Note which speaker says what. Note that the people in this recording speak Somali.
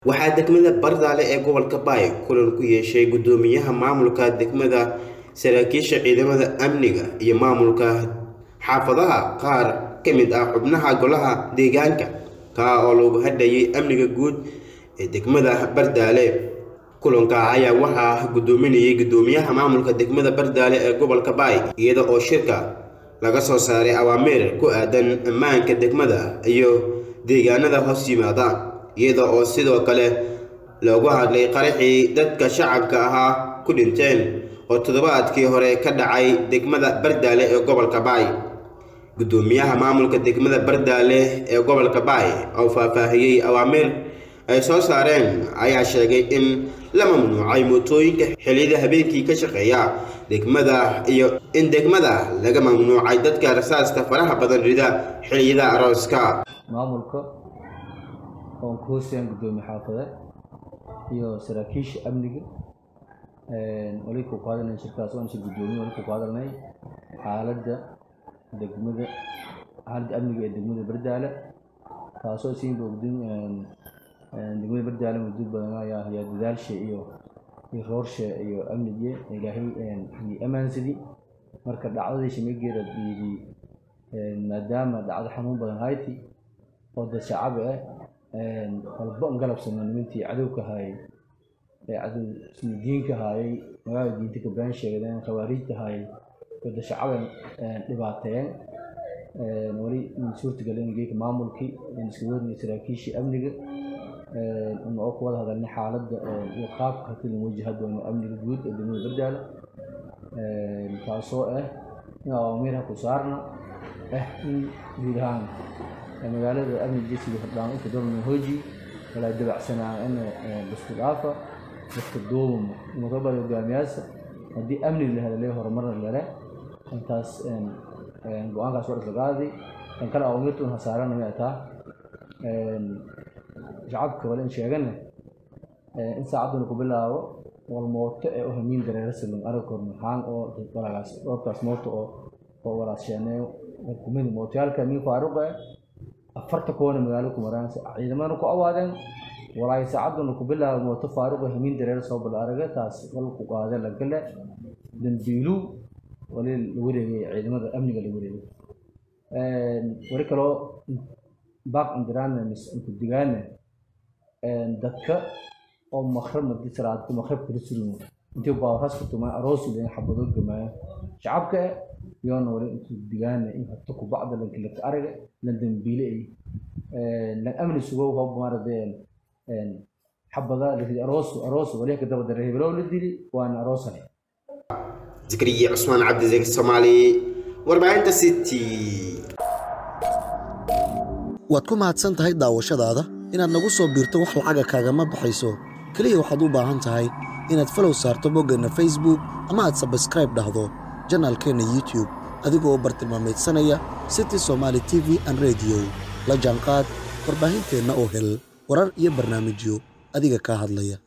Speaker 1: waxaa degmada bardaale ee gobolka baay kulan ku yeeshay guddoomiyaha maamulka degmada saraakiisha ciidamada amniga iyo maamulka xaafadaha qaar ka mid ah xubnaha golaha deegaanka kaa oo lagu hadhayay amniga guud ee degmada bardaale kulanka ayaa waxaa guddoominayay guddoomiyaha maamulka degmada bardaale ee gobolka baay iyada oo shirka laga soo saaray awaamiir ku aadan ammaanka degmada iyo deegaanada hoos yimaada iyada oo sidoo kale loogu hadlay qaraxii dadka shacabka ahaa ku dhinteen oo toddobaadkii hore ka dhacay degmada bardaale ee gobolka baay guddoomiyaha maamulka degmada bardaale ee gobolka baay oo faahfaahiyey awaamiir ay soo saareen ayaa sheegay in la mamnuucay mootooyinka xilliyada habeenkii ka shaqeeya degmada iyo in degmada laga mamnuucay dadka rasaasta faraha badan rida xilliyada arooska
Speaker 2: maamulka oon ku hoosayaan guddoomiye xaafade iyo saraakiisha amniga wali ku qaadanay shirkaas oon shir guddoomiye wali ku qaadanay xaaladda degmada xaaladda amniga ee degmada bardaale taasoo siinba ogdin degmada bardaale muddo badan ayaa hayaa dadaalsha iyo iyo roorsha iyo amnige ilaahay iyo ammaansadii marka dhacdadii shamigeeda yidhi maadaama dhacdo xanuun badan hayti oo dad shacab ah walba an galabsano nimantii cadowka haayay ee cadow diinka haayay magaalada diinta ka been sheegdeen khawaariijta haayay oo dad shacaban dhibaateeyeen wali suurtagelin geeka maamulkii iska wadnay saraakiishii amniga in oo ku wada hadalnay xaaladda iyo qaabka hadii lagu wajaha doono amniga guud ee degmada bardaale taasoo ah in awaamiirha ku saarna ah in guud ahaan magaalada amniga sida hordhaan inta dorna hooji walaa dabacsanaa in isku dhaafa dadka duubama mudabada hogaamiyaasha haddii amni la hadalay horumarna lale intaas go-aankaas war isla qaaday kan kale awaamirtun hasaarana may taa shacabka wale in sheegana in saacadduna ku bilaabo wal mooto ee u hamiin dareero silin aragkor maxaan oo walagaas dhoobkaas mooto oo oo walaas sheeneeyo kumid mootayaalka min faaruqa afarta koona magaalo ku maraan ciidamadana ku awaadeen walaay saacadduna ku bilaabo mooto faaruqa hamiin dareero soo bal araga taas wal ku qaade la gale dambiilu wali la wareegay ciidamada amniga la wareegay wali kaloo baaq indiraana mis inku digaana dadka oo makrab madi salaadka makrab kala surin intii baawraas ku tumaan aroosi leeyin xabado gamaayo shacabka yoona wali intu digaana in habta ku bacda lanka laka araga lan dambiile ay lan amni sugo hoob maaradeen xabada lahidi aroos aroos wali ka daba daray heblow la dili waana aroosane
Speaker 1: zikriye cusmaan cabdizeeg soomaali warbaahinta city
Speaker 3: waad ku mahadsan tahay daawashadaada inaad nagu soo biirto wax lacaga kaagama baxayso keliya waxaad u baahan tahay inaad falow saarto boggeenna facebook ama aad sabskraib dhahdo janaalkeenna youtube adigoo u bartilmaamaydsanaya city somaali t v an rediyo la jaanqaad warbaahinteenna oo hel warar iyo barnaamijyo adiga kaa hadlaya